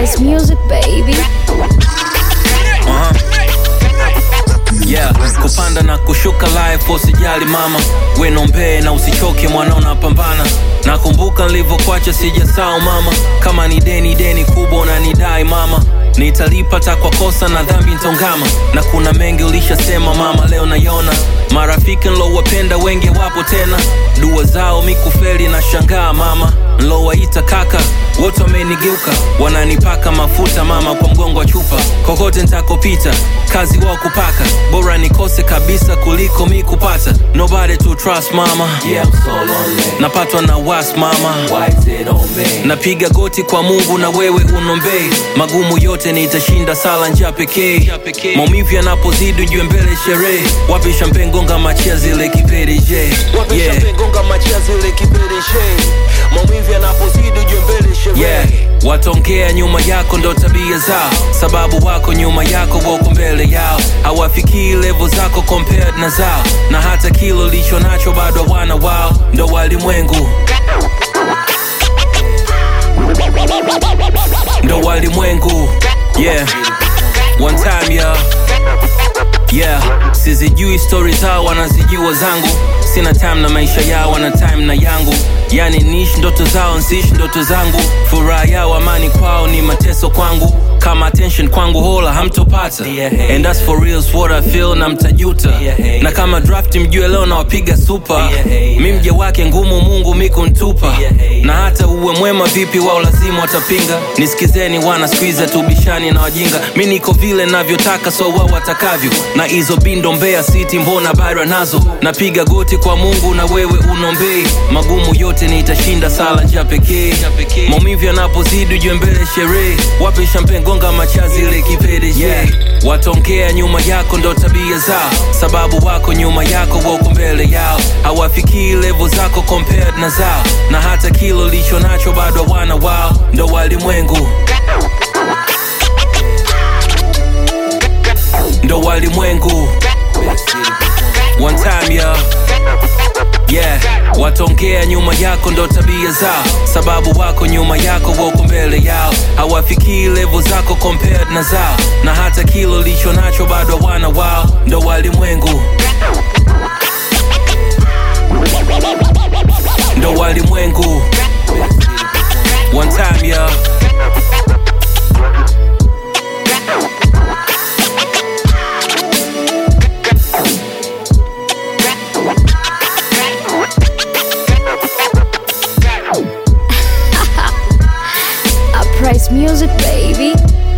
Uprise music, baby. Aha. Yeah, kupanda na kushuka life usijali mama, we nombee na usichoke mwana unapambana. Nakumbuka nilivyokwacha sijasahau mama, kama ni deni deni kubwa unanidai mama, nitalipa ta kwa kosa na dhambi ntongama, na kuna mengi ulishasema mama, leo nayona marafiki nlowapenda wengi wapo tena, dua zao mikufeli na shangaa mama, nlowaita kaka wote wamenigeuka, wananipaka mafuta mama kwa mgongo wa chupa, kokote ntakopita kazi wao kupaka, bora nikose kabisa kuliko mi kupata. Nobody to trust mama, Yeah, I'm so lonely. napatwa na was mama, Why is it on me? napiga goti kwa Mungu na wewe unombei, magumu yote nitashinda, sala njia pekee. Maumivu yanapozidi ujue mbele sherehe, wapi champagne gonga machia zile kipedeje Wapi yeah. champagne gonga machia zile kipereshe maumivu yanapozidi ujue mbele sherehe yeah. Watongea nyuma yako ndo tabia zao, sababu wako nyuma yako wako mbele yao, hawafikii levo zako compared na zao, na hata kilo licho nacho bado wana wao, ndo walimwengu ndo walimwengu yeah. One time yeah. Yeah, sizijui stori zao wanazijua zangu, sina time na maisha yao, wana time na yangu. Yani niishi ndoto zao, nsiishi ndoto zangu. Furaha yao, amani kwao ni mateso kwangu. Kama attention kwangu hola hamtopata, and that's for real, what I feel na mtajuta. Na kama draft mjue leo nawapiga super, mi mja wake ngumu, Mungu mikuntupa. Na hata uwe mwema vipi, wao lazima watapinga. Nisikizeni wana squeeze tubishani na wajinga, mi niko vile navyotaka, so wao watakavyo. Na hizo bindo Mbeya City mbona bara nazo, napiga goti kwa Mungu na wewe unombei, magumu yote nitashinda, sala njia pekee. Maumivu yanapozidi ujue mbele sherehe, wape champagne gonga machazi ile kipedeje yeah. Watongea nyuma yako ndo tabia zao, sababu wako nyuma yako wako mbele yao, hawafikii levo zako compared na zao, na hata kilo licho nacho bado wana wao, ndo walimwengu ndo walimwengu one time yeah. Yeah, watongea nyuma yako ndo tabia zao, sababu wako nyuma yako wako mbele yao, hawafikii levo zako compared na zao, na hata kilo licho nacho bado wana wao, ndo walimwengu ndo walimwengu one time yeah. Uprise music, baby.